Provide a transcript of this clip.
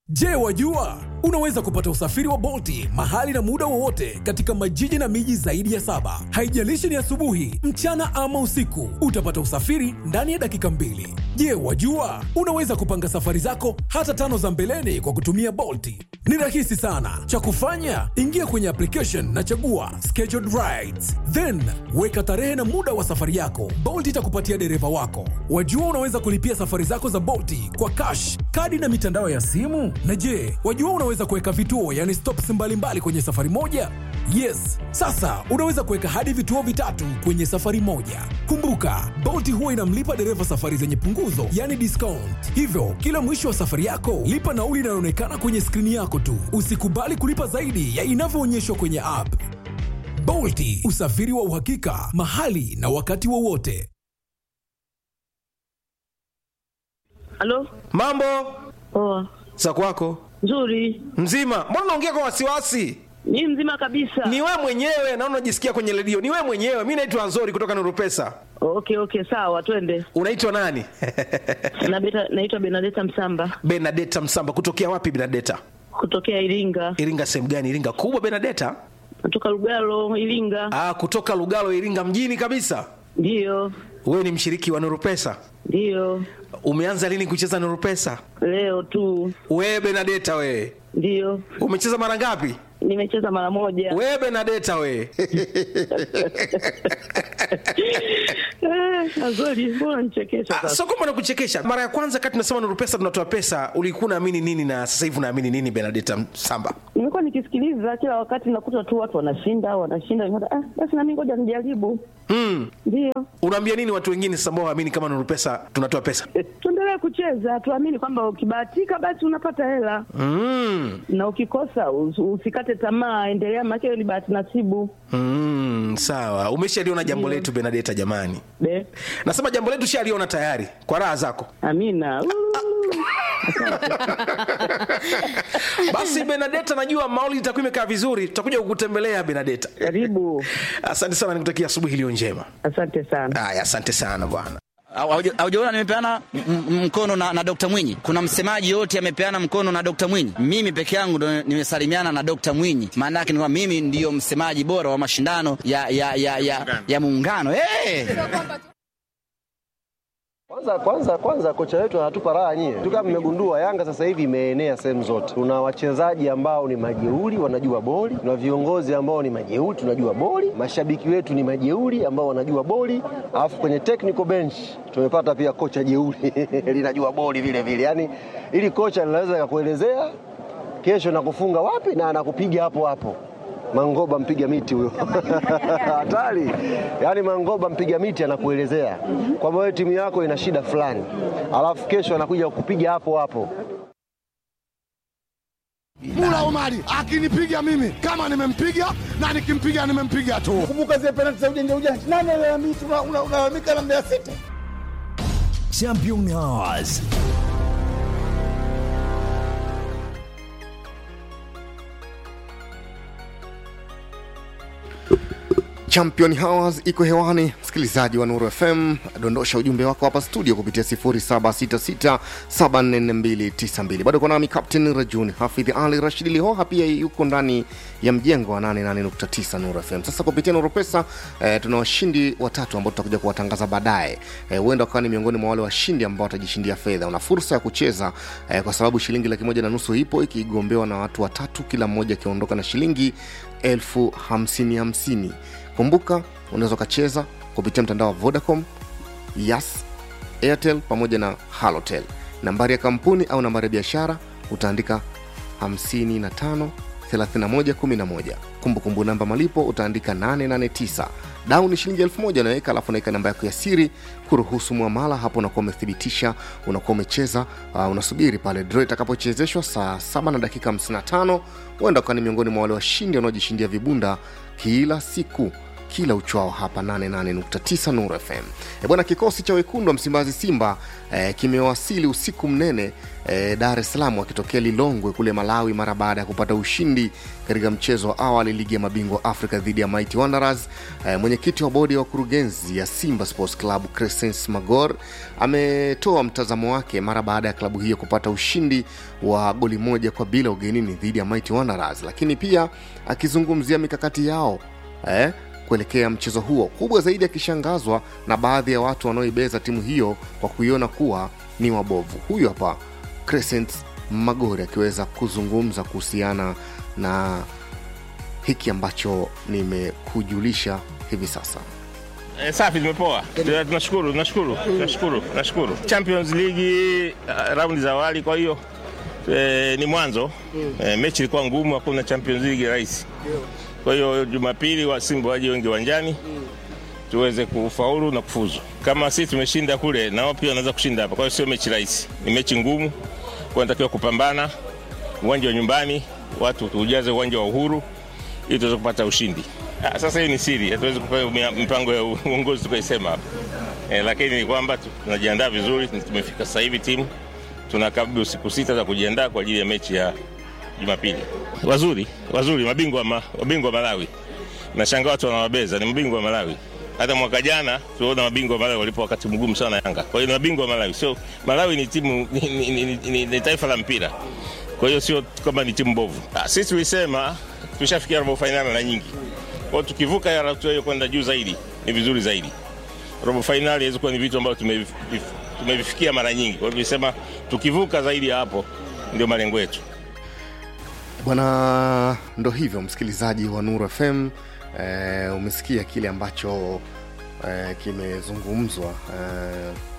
Je, wajua unaweza kupata usafiri wa Bolti mahali na muda wowote katika majiji na miji zaidi ya saba. Haijalishi ni asubuhi, mchana ama usiku, utapata usafiri ndani ya dakika mbili. Je, wajua unaweza kupanga safari zako hata tano za mbeleni kwa kutumia Bolti? Ni rahisi sana. Cha kufanya, ingia kwenye application na chagua scheduled rides, then weka tarehe na muda wa safari yako. Bolt itakupatia dereva wako. Wajua unaweza kulipia safari zako za Bolti kwa cash, kadi na mitandao ya simu. Na je, wajua unaweza kuweka vituo, yani stops mbalimbali kwenye safari moja? Yes, sasa unaweza kuweka hadi vituo vitatu kwenye safari moja. Kumbuka, Bolt huwa inamlipa dereva safari zenye punguzo, yani discount. Hivyo kila mwisho wa safari yako lipa nauli inayoonekana kwenye skrini yako tu. Usikubali kulipa zaidi ya inavyoonyeshwa kwenye app. Bolti, usafiri wa uhakika mahali na wakati wowote. Halo? Mambo Poa. za kwako Nzuri. mzima? Mbona unaongea kwa wasiwasi? Ni mzima kabisa. Ni wewe mwenyewe na unajisikia kwenye redio. Ni wewe mwenyewe. Mi naitwa Nzori kutoka Nuru Pesa. Okay, okay, sawa, twende. Unaitwa nani? Na beta, naitwa Benadeta Msamba Benadeta Msamba. Kutokea wapi Benadeta? kutokea Iringa. Iringa sehemu gani? Iringa kubwa Benadeta? Natoka Lugalo, Iringa. Ah, kutoka Lugalo, Iringa mjini kabisa. Ndiyo. Wewe ni mshiriki wa Nuru Pesa. Ndiyo. Umeanza lini kucheza Nuru Pesa? Leo tu. Wewe Benadeta wewe. Ndiyo. Umecheza mara ngapi? Nimecheza mara moja. Wewe Benadeta wewe. Eh, Azori, mbona nichekesha Ah, sasa? Sio kwamba nakuchekesha. Mara ya kwanza kati tunasema Nuru Pesa tunatoa pesa, ulikuwa unaamini nini na sasa hivi unaamini nini Benadeta Msamba? Nimekuwa nikisikiliza kila wakati nakuta tu watu wanashinda, wanashinda. Nikaona, Ah, basi na mimi ngoja nijaribu. Mm. Ndiyo. Unaambia nini watu wengine sasa ambao waamini kama Nuru Pesa tunatoa pesa? Tuendelee kucheza, tuamini kwamba ukibahatika basi unapata hela. Mm. na ukikosa us- usikate tamaa, endelea, maana hiyo ni bahati nasibu. Mm, sawa. Umeshaliona jambo letu Benadeta jamani. Be, Nasema jambo letu shaliona tayari kwa raha zako. amina. Uu. Basi Benadeta, najua mauli itakuwa imekaa vizuri, tutakuja kukutembelea Benadeta. Karibu, Asante sana, nikutakia asubuhi iliyo njema. asante sana. Haya, asante sana bwana. Hauja- haujaona nimepeana m- m- mkono na, na Dr. Mwinyi. Kuna msemaji yote amepeana mkono na Dr. Mwinyi. Mimi peke yangu ndo nimesalimiana na Dr. Mwinyi. Maana yake ni kwamba mimi ndiyo msemaji bora wa mashindano ya ya ya ya, ya muungano. Hey! Kwanza kwanza kwanza kocha wetu anatupa raha nyie. Tu kama mmegundua Yanga sasa hivi imeenea sehemu zote. Tuna wachezaji ambao ni majeuri wanajua boli, tuna viongozi ambao ni majeuri tunajua boli, mashabiki wetu ni majeuri ambao wanajua boli, alafu kwenye technical bench tumepata pia kocha jeuri linajua boli vile vile. Yaani ili kocha linaweza kakuelezea kesho nakufunga wapi na anakupiga hapo hapo. Mangoba mpiga miti huyo hatari. Yaani Mangoba mpiga miti anakuelezea kwamba wewe timu yako ina shida fulani, alafu kesho anakuja kukupiga hapo hapo. Mula Omari akinipiga mimi kama nimempiga na nikimpiga nimempiga tu. Kumbuka zile penalti za ujanja ujanja, nani alalamika? Una- una- Unalalamika na Mbeya City. Champion Hours. Champion Hours iko hewani, msikilizaji wa Nuru FM, dondosha ujumbe wako hapa studio kupitia 0766744292. Bado kuna nami Captain Rajun Hafidh Ali Rashid Lihoha, pia yuko ndani ya mjengo wa 88.9 Nuru FM. Sasa kupitia Nuru Pesa eh, tuna washindi watatu ambao tutakuja kuwatangaza baadaye. Eh, huenda wakawa ni miongoni mwa wale washindi ambao watajishindia fedha. Una fursa ya kucheza eh, kwa sababu shilingi laki moja na nusu ipo ikigombewa na watu watatu, kila mmoja akiondoka na shilingi elfu hamsini hamsini. Kumbuka unaweza ukacheza kupitia mtandao wa Vodacom, Yas, Airtel pamoja na Halotel. Nambari ya kampuni au nambari ya biashara utaandika 55 31 11. Kumbukumbu namba malipo utaandika 889. Dau ni shilingi elfu moja unaweka, alafu unaweka namba yako ya siri kuruhusu mwamala. Hapo unakuwa umethibitisha, unakuwa umecheza. Uh, unasubiri pale draw itakapochezeshwa saa 7 na dakika 55. Huenda ukawa ni miongoni mwa wale washindi wanaojishindia vibunda kila siku kila uchwao hapa 88.9 Nuru FM. E bwana, kikosi cha wekundu wa Msimbazi Simba e, kimewasili usiku mnene e, Dar es Salaam wakitokea Lilongwe kule Malawi mara baada ya kupata ushindi katika mchezo wa awali ligi ya mabingwa Afrika dhidi ya Mighty Wanderers. E, mwenyekiti wa bodi ya wakurugenzi ya Simba Sports Club Crescens Magor ametoa mtazamo wake mara baada ya klabu hiyo kupata ushindi wa goli moja kwa bila ugenini dhidi ya Mighty Wanderers, lakini pia akizungumzia mikakati yao eh, kuelekea mchezo huo, kubwa zaidi akishangazwa na baadhi ya watu wanaoibeza timu hiyo kwa kuiona kuwa ni wabovu. Huyu hapa Crescent Magori akiweza kuzungumza kuhusiana na hiki ambacho nimekujulisha hivi sasa. E, safi tumepoa. Tuna- Tunashukuru, tunashukuru, tunashukuru, tunashukuru. Champions League uh, raundi za awali, kwa hiyo e, ni mwanzo e, mechi ilikuwa ngumu, hakuna Champions League rahisi. Kwa hiyo Jumapili wa Simba waje wengi uwanjani tuweze kufaulu na kufuzu. Kama sisi tumeshinda kule, nao pia wanaweza kushinda hapa. Kwa hiyo sio mechi rahisi, ni mechi ngumu, kwa natakiwa kupambana. Uwanja wa nyumbani, watu tuujaze uwanja wa Uhuru ili tuweze kupata ushindi. Ah, Sasa hii ni siri, hatuwezi kufanya mipango ya uongozi tukaisema hapa e, lakini ni kwamba tu- tunajiandaa vizuri. Tumefika sasa hivi timu tuna karibu siku sita za kujiandaa kwa ajili ya mechi ya Jumapili. Wazuri wazuri, mabingwa wa ma, mabingwa wa Malawi. Nashangaa watu wanawabeza, ni mabingwa wa Malawi. Hata mwaka jana tuliona mabingwa wa Malawi walipo wakati mgumu sana Yanga. Kwa hiyo ni mabingwa wa Malawi, sio Malawi ni timu ni, ni, ni, ni, ni, ni taifa la mpira, kwa hiyo sio kama ni timu mbovu. Ah, Sisi tulisema tushafikia robo fainali mara nyingi, kwa hiyo tukivuka ya hatua hiyo kwenda juu zaidi ni vizuri zaidi. Robo fainali inaweza kuwa ni vitu ambavyo tumevi- tumevifikia mara nyingi, kwa hiyo tulisema tukivuka zaidi ya hapo ndio malengo yetu. Bwana, ndo hivyo msikilizaji wa Nuru FM e, umesikia kile ambacho e, kimezungumzwa e,